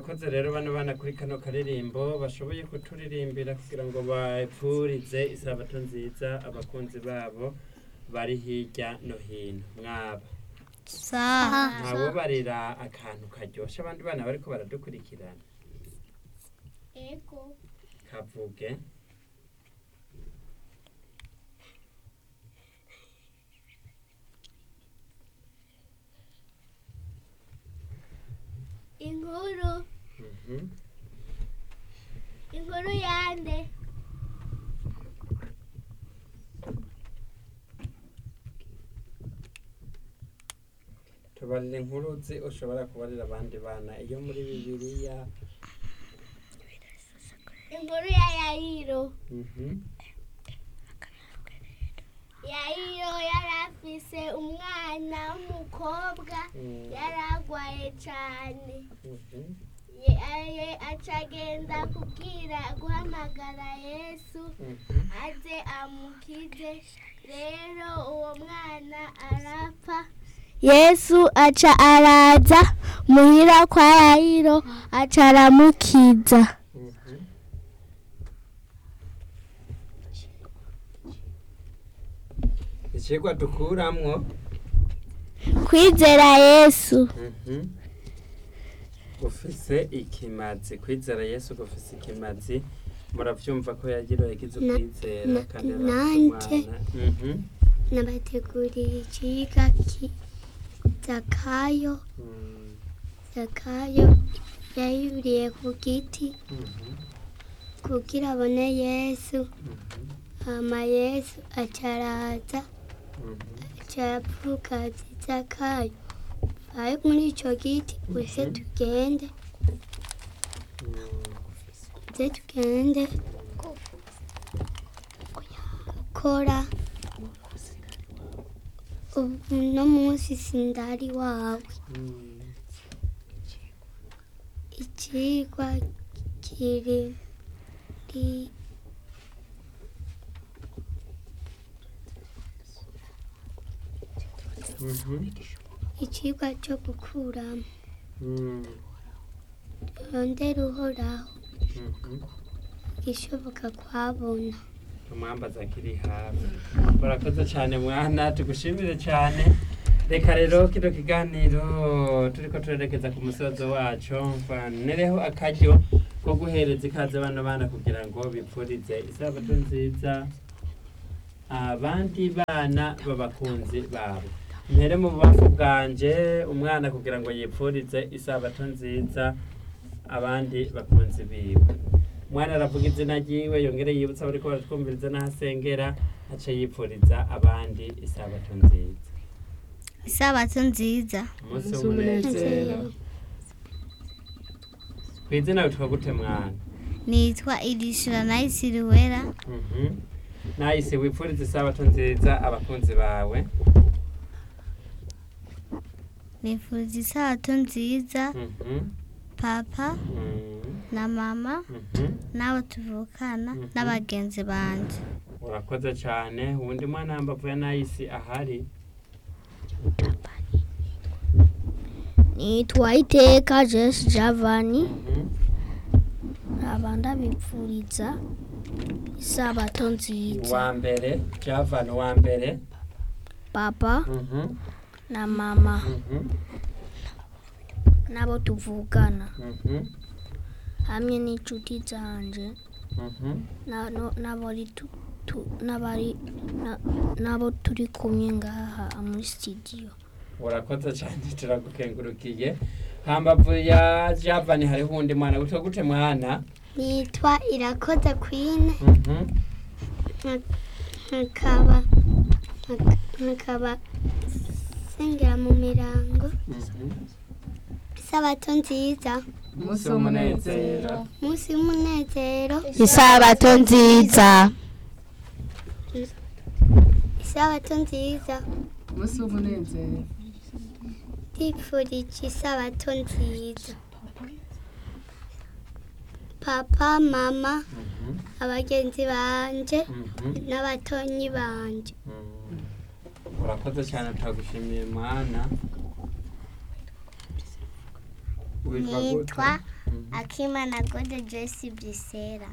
barakoze rero bano bana kuri kano karirimbo bashoboye kuturirimbira kugira ngo bapfurize isabato nziza abakunzi babo bari hirya no hino mwaba sa ntawobarira akantu karyoshe abandi bana bariko baradukurikirana ego kavuge inkuru Mhm. inkuru yande tubarira inkuru uzi ushobora kubarira abandi bana iyo muri bibiliya inkuru ya yayiro Mhm. yayiro yari afise umwana w'umukobwa Mm. yari agwaye cane Mhm. Ye- aye- acagenda kubwira guhamagara yesu Mhm. aze amukize rero uwo mwana arapfa yesu aca araza muhira kwa yayiro aca aramukiza Mhm. icigwa dukuramwo kwizera yesu Mhm. gufise ikimazi kwizera yesu gufise ikimazi muravyumva ko yagira yagize Na- ukwizera na- kandi nanje. umwana Mhm. nabateguriye ikiga ki zakayo Mm. zakayo yayuriye ku giti Mhm. kugira abone yesu Mhm. hama yesu acaraza Mhm. acavuga ati zakayo vayo muri ico giti uze Mhm. tugende Mm. uze tugende gukora ubu no munsi sindari wawe Mm. ikigwa kiri ri- Mhm. ikigwa cyo gukuramo Mm. rondera uhoraho Mhm. igishoboka kuhabona umwambaza akiri hafi murakoze cyane mwana tugushimire cyane reka rero kino kiganiro turiko turerekeza ku musozo wacu mfanereho akaryo ko guhereza ikaze bano bana kugira ngo bipfurize isabato nziza abandi bana b'abakunzi babo mpere mu bubafu bwanje umwana kugira ngo yipfurize isabato nziza abandi bakunzi biwe umwana aravuga izina ryiwe yongere yibutsa bariko baratwumviriza n'aho asengera ace yipfuriza abandi isabato nziza isabato nziza umunsi w'umunezero ku izina witwa gute mwana nitwa irishura nayisiriwera Mhm. nahise wipfuriza isabato nziza abakunzi bawe nifuriza isabato nziza Mhm. papa Mhm. na mama Mhm. n'abo tuvukana Mhm. n'abagenzi banje urakoze cyane uwundi mwana wambavu ya nahisi ahari nitwa iteka jesi javani Mhm. nkaba ndabipfuriza isabato nziza uwa mbere javan uwa mbere papa Mhm. na mama Mhm. n'abo tuvugana Mhm. hamwe n'inshuti zanje Mhm. na- no- n'abari tu- tu- n'abari na- n'abo turi kumwe ngaha muri sitidiyo urakoze cyane turagukengurukiye hambavu ya javani hariho uwundi mwana witwa gute mwana nitwa irakoze kwine Mhm. nkakaba nkakaba sengera mu mirango Mhm. isabato nziza umunsi w'umunezero umunsi w'umunezero isabato nziza isabato nziza umunsi w'umunezero ndipfurije isabato nziza papa mama Mhm. abagenzi banje Mhm. n'abatonyi banje Mm. urakoze cyane turagushimiye mwana witwa gute Nitwa Mhm. akimana gode joyce brisera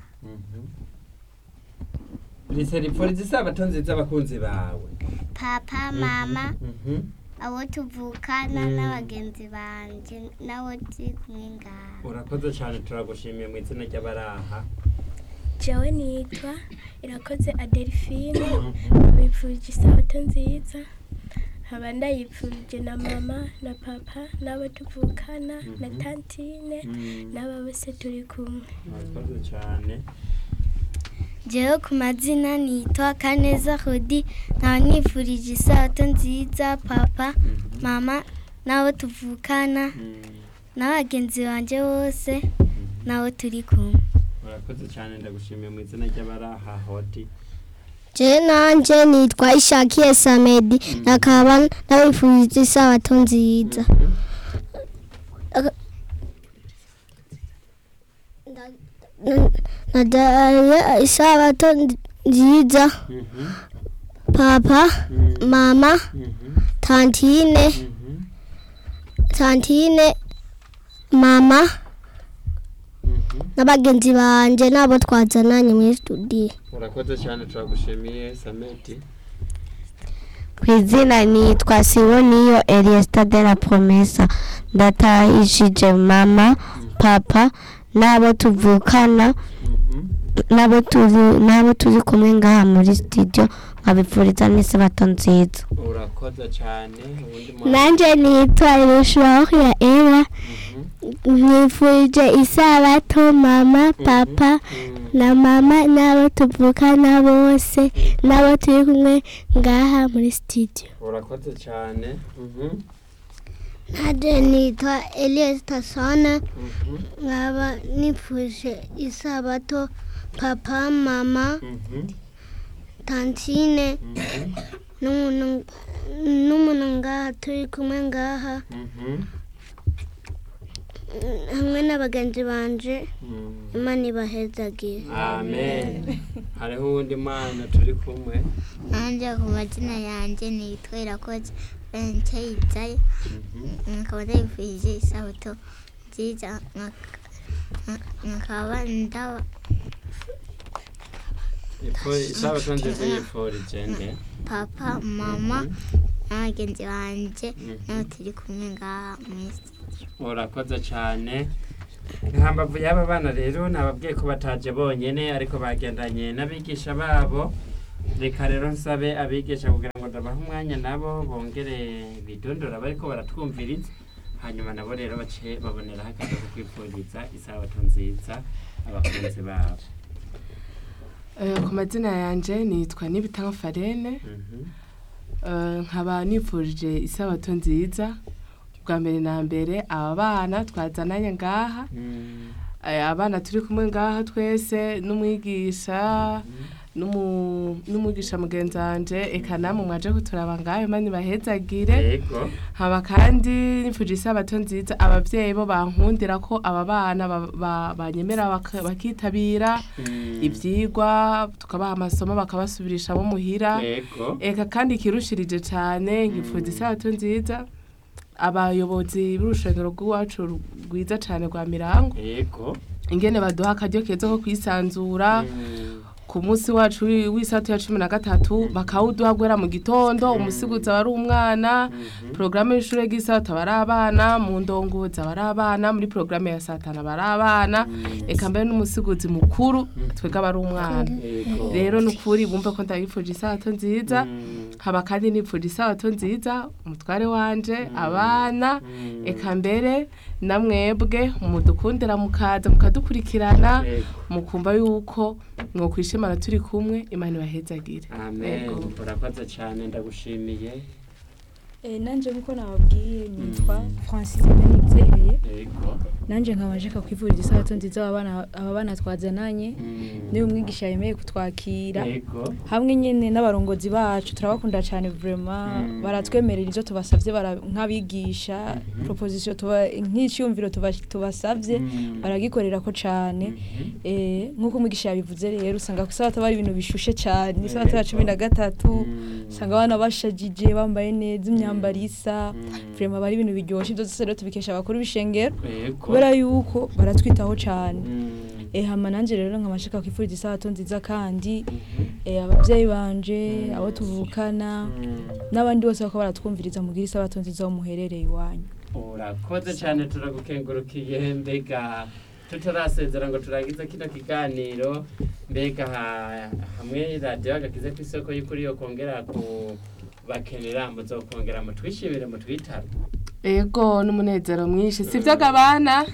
risera ipfuriza isabato nziza abakunzi bawe papa mama Mhm. abo tuvukana Mm. n'abagenzi banje n'abo turi kumwe ngaho urakoze cyane turagushimiye mu izina ry'abaraha jewe nitwa irakoze adelphine bipfurije isabato nziza nkaba ndayipfurije na mama na papa n'abo tuvukana na Mhm. tantine Mm. n'aba bose turi kumwe urakoze cyane jewe ku mazina nitwa kaneza hodi nkaba nifurije isabato nziza papa Mhm. mama n'abo tuvukana Mm. n'abagenzi banje bose Mhm. n'abo turi kumwe urakoze cyane ndagushimiye mu izina ry'abaraha hoti je nanje nitwa ishakiye samedi nakaba nabifurije isabato nziza nadaye isabato nziza Mhm. papa Mm. mama Mhm. tantine Mhm. tantine mama Mhm. n'abagenzi banje n'abo twazananye muri studio urakoze cyane turagushimiye sameti ku izina nitwa siboniyo eliesta de la promesa ndatahishije mama papa n'abo tuvukana Mhm. n'abo turi n'abo turi kumwe ngaha muri studio nkabipfuriza n'isabato nziza urakoze cyane ubundi mwana nanje nitwa irushaho ya era Mhm. nifurije isabato mama papa Mm. na mama n'abo tuvukana bose n'abo turi kumwe ngaha muri studio urakoze cyane Mhm. nanje nitwa elias tasona Mhm. nkaba nifuje isabato papa mama Mhm. tantine Mhm. n'umuntu n'umuntu ngaha turi kumwe ngaha Mhm. hamwe n'abagenzi banje Mm. imana ibahezagiye amen hariho uwundi mwana turi kumwe nanjye ku mazina yanjye nitwa irakoze bence yizaye Mhm. nkaba ndabifurije isabato nziza nkaka- nka- nkaba ndaba Ifu- isabato nziza yifurije nde papa mama n'abagenzi banje Mhm. n'abo turi kumwe ngaha muri studio urakoze cyane nkambavu y'aba bana rero nababwiye ko bataje bonyene ariko bagendanye n'abigisha babo reka rero nsabe abigisha kugira ngo ndabahe umwanya nabo bongere bidondora bariko baratwumviriza hanyuma nabo rero bace baboneraho akazi ko kwifuriza isabato nziza abakunzi babo Eh, ku mazina yanje nitwa nibitanga farene Mhm. Eh, nkaba nifurije isabato nziza bwa mbere na mbere aba bana twazananye ngaha Mm. Eh, abana turi kumwe ngaha twese n'umwigisha n'umu- n'umwigisha mugenzi wanje eka namwe mwaje kuturaba ngaho imana ibahezagire yego haba kandi nifuje isabato nziza abavyeyi bo bankundira ko aba bana ba- ba- banyemera baka- bakitabira Mm. ivyigwa tukabaha amasomo bakabasubirishamo muhira yego eka kandi ikirushirije cane nkifuza isabato nziza abayobozi b'urushengero rw'iwacu rwiza cane rwa mirango yego ingene baduha akaryo keza ko kwisanzura Mm. ku munsi wacu wi- w'isato ya cumi na gatatu bakawuduha guhera mu gitondo umusigutsi aba ari umwana Mhm. porogaramu y'ishure ry'isato aba ari abana mu ndongozi aba ari abana muri porogaramu ya satana aba ari abana eka mbere n'umusigutsi mukuru twebwe aba ari umwana yego rero ni ukuri bumve ko ndabifuje isabato nziza Mm. haba kandi nipfuje isabato nziza umutware wanje abana Mm. eka mbere na mwebwe mudukundira mukaza mukadukurikirana Yego. mukumva yuko mwokwishimana turi kumwe imana ibahezagire amen Yego. urakoze cyane ndagushimiye Eh, nanje nkuko nababwiye nitwa Mm. Francine Nizeye yego nanje nkaba nshaka kwifuriza isabato nziza aba bana aba bana twazananye Mm. niwe umwigisha yemeye kutwakira yego hamwe nyene n'abarongozi bacu turabakunda cyane vraiment Mm. baratwemerera ivyo tubasavye bara- nk'abigisha Mhm. proposition tuba nk'icyumviro tuba- tubasavye Mm. baragikorera ko cane Mhm. eh nkuko umwigisha yabivuze rero usanga ku isabato bari ibintu bishushe cyane isabato ya Yego. cumi na gatatu Mm. usanga abana bashajije bambaye neza imyambaro isa Mm. vraiment aba ari ibintu biryoshye ibyo byose rero tubikesha abakuru b'ishengero ishengero Yego. kubera yuko baratwitaho cyane Mm. eh hama nanje rero nkabashaka kwifuriza isabato nziza kandi Mhm. eh abavyeyi banje abo tuvukana Mm. n'abandi bose bako baratwumviriza mugira isabato nziza aho muherereye iwanyu urakoze cyane turagukengurukiye mbega tutarasezera ngo turangize kino kiganiro mbega ha- hamwe radiyo agakize ku isoko y'ukuri yo kongera kubakenera muzokongera mutwishimire mutwitabe ego n'umunezero mwinshi sivyo gabana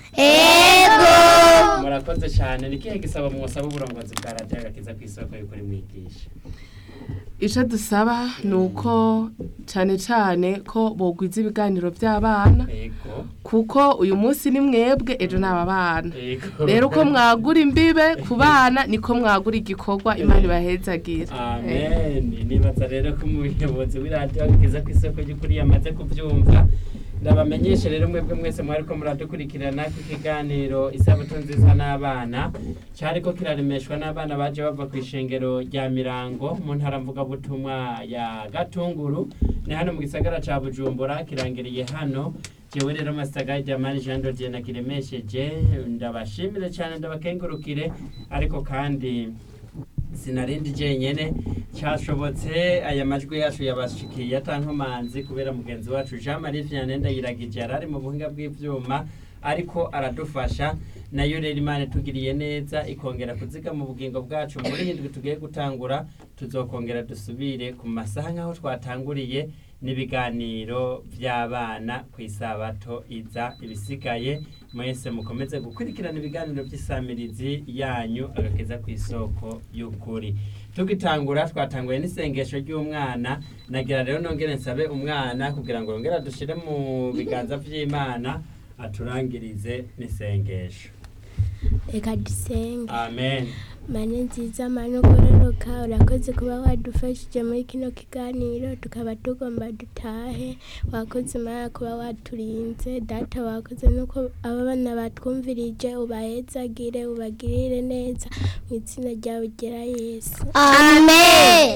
murakoze cyane ni ikihe gisaba mwosaba uburongozi bwa radiyo agakiza ku isoko y'ukuri mwigisha ico dusaba ni uko cane cane ko bogwiza ibiganiro vy'abana yego kuko uyu munsi ni mwebwe ejo n'aba bana yego rero uko mwagura imbibe ku bana niko mwagura igikorwa imana ibahezagira amen nibaza rero ko umuyobozi w'iradiyo ageze ku isoko ry'ukuri yamaze kubyumva ndabamenyeshe rero mwebwe mwese mwari ko muradukurikirana ku kiganiro isabato nziza n'abana cyari ko kiraremeshwa n'abana baje bava ku ishengero rya mirango mu ntara mvugabutumwa ya gatunguru ni hano mu gisagara ca bujumbura kirangiriye hano jewe rero masitagari jamani jean dodier nakiremesheje ndabashimire cyane ndabakengurukire ariko kandi sinarindi jenyene cyashobotse aya majwi yacu yabashikiye atankomanzi kubera mugenzi wacu jean marie vianney ndayiragije yari ari mu buhinga bw'ivyuma ariko aradufasha nayo rero imana itugiriye neza ikongera kuziga mu bugingo bwacu muri hindwi tugiye gutangura tuzokongera dusubire ku masaha nk'aho twatanguriye n'ibiganiro by'abana ku isabato iza ibisigaye mwese mukomeze gukurikirana ibiganiro by'isamirizi yanyu agakeza ku isoko y'ukuri tugitangura twatanguye n'isengesho ry'umwana nagira rero nongere nsabe umwana kugira ngo yongere adushyire mu biganza by'imana aturangirize n'isengesho reka dusenge amen mane nziza mane ugororoka urakoze kuba wadufashije muri kino kiganiro tukaba tugomba dutahe wakoze imana kuba waturinze data wakoze nuko aba bana batwumvirije ubahezagire ubagirire neza mu izina ryawe ugera yesu amen